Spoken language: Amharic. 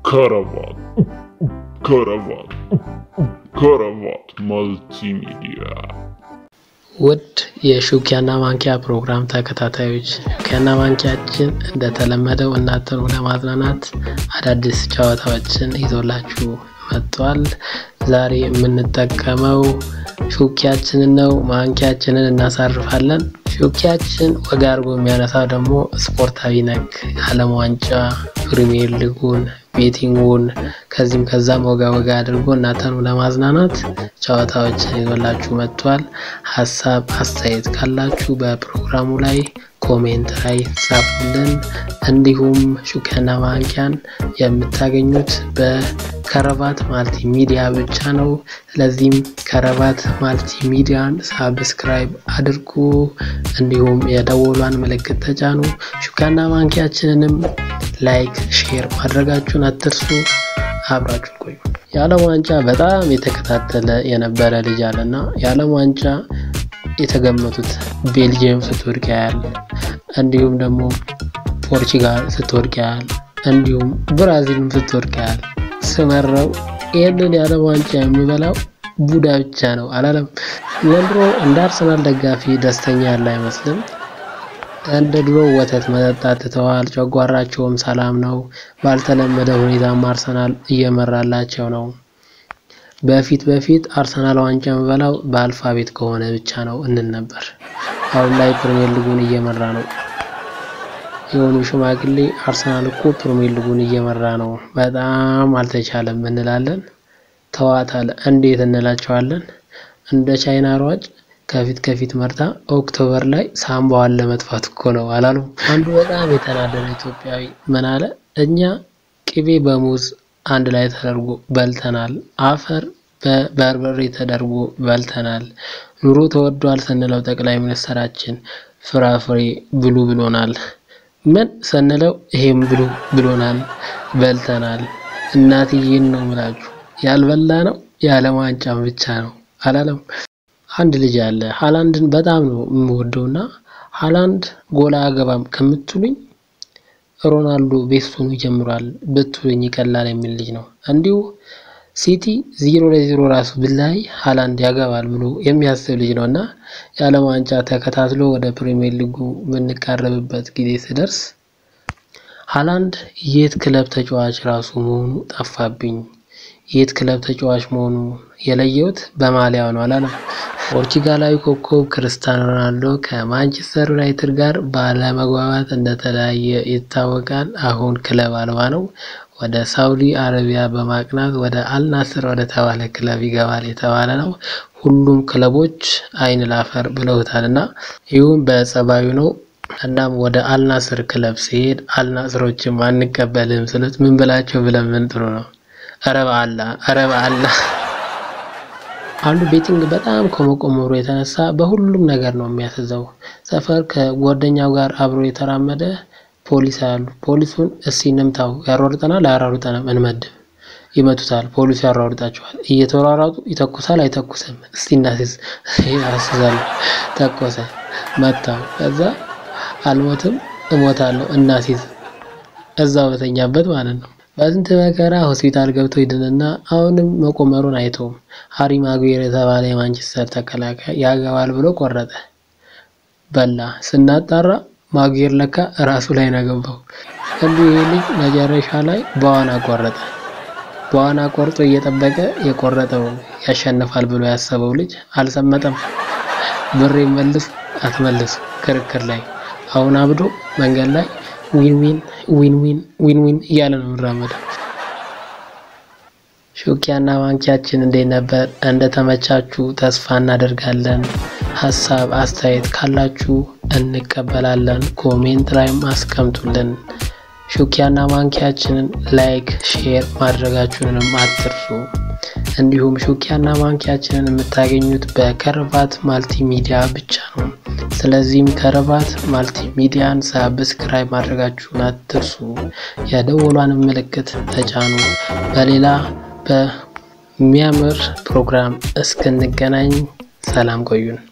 ከረባት ከረባት ከረባት መልቲሚዲያ ውድ የሹኪያና ማንኪያ ፕሮግራም ተከታታዮች ሹኪያና ማንኪያችን እንደተለመደው እናንተን ለማዝናናት አዳዲስ ጨዋታዎችን ይዞላችሁ መጥቷል። ዛሬ የምንጠቀመው ሹኪያችንን ነው። ማንኪያችንን እናሳርፋለን። ሹኪያችን ወጋ አድርጎ የሚያነሳው ደግሞ ስፖርታዊ ነክ የዓለም ዋንጫ፣ ፕሪሚየር ሊጉን፣ ቤቲንጉን ከዚህም ከዛም ወጋ ወጋ አድርጎ እናንተን ለማዝናናት ጨዋታዎችን ይዞላችሁ መጥቷል። ሀሳብ አስተያየት ካላችሁ በፕሮግራሙ ላይ ኮሜንት ላይ ጻፉልን። እንዲሁም ሹኪያና ማንኪያን የምታገኙት በከረባት ማልቲ ሚዲያ ብቻ ነው። ስለዚህም ከረባት ማልቲ ሚዲያን ሳብስክራይብ አድርጉ፣ እንዲሁም የደወሏን ምልክት ተጫኑ። ሹኪያና ማንኪያችንንም ላይክ፣ ሼር ማድረጋችሁን አትርሱ። አብራችሁ ቆዩ። የዓለም ዋንጫ በጣም የተከታተለ የነበረ ልጅ አለና የዓለም ዋንጫ የተገመቱት ቤልጅየም ስትወድቅ ያያል፣ እንዲሁም ደግሞ ፖርቹጋል ስትወድቅ ያያል፣ እንዲሁም ብራዚልም ስትወድቅ ያያል። ስመረው ይህንን የዓለም ዋንጫ የሚበላው ቡዳ ብቻ ነው አላለም። ዘንድሮ እንደ አርሰናል ደጋፊ ደስተኛ ያለ አይመስልም። እንደ ድሮ ወተት መጠጣት ትተዋል። ጨጓራቸውም ሰላም ነው። ባልተለመደ ሁኔታም አርሰናል እየመራላቸው ነው። በፊት በፊት አርሰናል ዋንጫ የሚበላው በአልፋቤት ከሆነ ብቻ ነው እንል ነበር። አሁን ላይ ፕሪሚየር ሊጉን እየመራ ነው። የሆኑ ሽማግሌ አርሰናል እኮ ፕሪሚየር ሊጉን እየመራ ነው፣ በጣም አልተቻለም እንላለን። ተዋታል እንዴት እንላቸዋለን። እንደ ቻይና ሯጭ ከፊት ከፊት መርታ ኦክቶበር ላይ ሳምባዋን ለመጥፋት እኮ ነው አላሉ። አንዱ በጣም የተናደደ ኢትዮጵያዊ ምን አለ? እኛ ቅቤ በሙዝ አንድ ላይ ተደርጎ በልተናል። አፈር በበርበሬ ተደርጎ በልተናል። ኑሮ ተወዷል ስንለው ጠቅላይ ሚኒስትራችን ፍራፍሬ ብሉ ብሎናል። ምን ስንለው ይሄም ብሉ ብሎናል። በልተናል። እናትዬን ነው ምላችሁ ያልበላ ነው የዓለም ዋንጫም ብቻ ነው አላለም። አንድ ልጅ አለ ሃላንድን በጣም ነው የምወደውና ሃላንድ ጎላ አገባም ከምትሉኝ ሮናልዶ ቤስቶኑ ጀምሯል ብትሉኝ ይቀላል የሚል ልጅ ነው። እንዲሁ ሲቲ ዜሮ ለዜሮ ራሱ ብላይ ሃላንድ ያገባል ብሎ የሚያስብ ልጅ ነው እና የዓለም ዋንጫ ተከታትሎ ወደ ፕሪሚየር ሊጉ የምንቃረብበት ጊዜ ስደርስ ሃላንድ የት ክለብ ተጫዋች ራሱ መሆኑ ጠፋብኝ። የት ክለብ ተጫዋች መሆኑ የለየሁት በማሊያው ነው አላለም። ፖርቹጋላዊ ኮከብ ክርስቲያኖ ሮናልዶ ከማንቸስተር ዩናይትድ ጋር ባለመግባባት እንደተለያየ ይታወቃል። አሁን ክለብ አልባ ነው። ወደ ሳውዲ አረቢያ በማቅናት ወደ አልናስር ወደ ተባለ ክለብ ይገባል የተባለ ነው። ሁሉም ክለቦች አይን ላፈር ብለውታል እና ይሁን በጸባዩ ነው። እናም ወደ አልናስር ክለብ ሲሄድ አልናስሮችም አንቀበልም ስሉት ምን ብላቸው ብለን ምን ጥሩ ነው ኧረ በአላ ኧረ በአላ አንዱ ቤቲንግ በጣም ከመቆመሩ የተነሳ በሁሉም ነገር ነው የሚያስዘው። ሰፈር ከጓደኛው ጋር አብሮ የተራመደ ፖሊስ ያሉ ፖሊሱን እስቲ እንምታው፣ ያሯሩጠናል አያሯሩጠንም፣ እንመድብ። ይመቱታል፣ ፖሊሱ ያሯሩጣቸዋል። እየተሯሯጡ ይተኩሳል አይተኩስም፣ እስቲ እናስይዝ፣ ያስዛሉ። ተኮሰ፣ መታው። ከዛ አልሞትም እሞታለሁ፣ እናስይዝ፣ እዛው በተኛበት ማለት ነው። በስንት መከራ ሆስፒታል ገብቶ ይድንና አሁንም መቆመሩን አይተውም። ሃሪ ማጉዌር የተባለ የማንቸስተር ተከላካይ ያገባል ብሎ ቆረጠ። በላ ስናጣራ ማጉዌር ለካ ራሱ ላይ ነው ገባው። እንዲሁ ይሄ ልጅ መጨረሻ ላይ በዋና ቆረጠ። በዋና ቆርጦ እየጠበቀ የቆረጠው ያሸንፋል ብሎ ያሰበው ልጅ አልሰመጠም። ብሬ መልስ አትመልሱ ክርክር ላይ አሁን አብዶ መንገድ ላይ ዊን ዊን ዊን ዊን ዊን ዊን እያለ ነው የምራመደው። ሹኪያና ማንኪያችን እንዴት ነበር? እንደተመቻችሁ ተስፋ እናደርጋለን። ሀሳብ አስተያየት ካላችሁ እንቀበላለን። ኮሜንት ላይም አስቀምጡልን። ሹኪያና ማንኪያችንን ላይክ፣ ሼር ማድረጋችሁንም አትርሱ። እንዲሁም ሹኪያና ማንኪያችንን የምታገኙት በከረባት ማልቲ ሚዲያ ብቻ ነው። ስለዚህም ከረባት ማልቲ ሚዲያን ሳብስክራይብ ማድረጋችሁን አትርሱ። የደወሏን ምልክት ተጫኑ። በሌላ በሚያምር ፕሮግራም እስክንገናኝ ሰላም ቆዩን።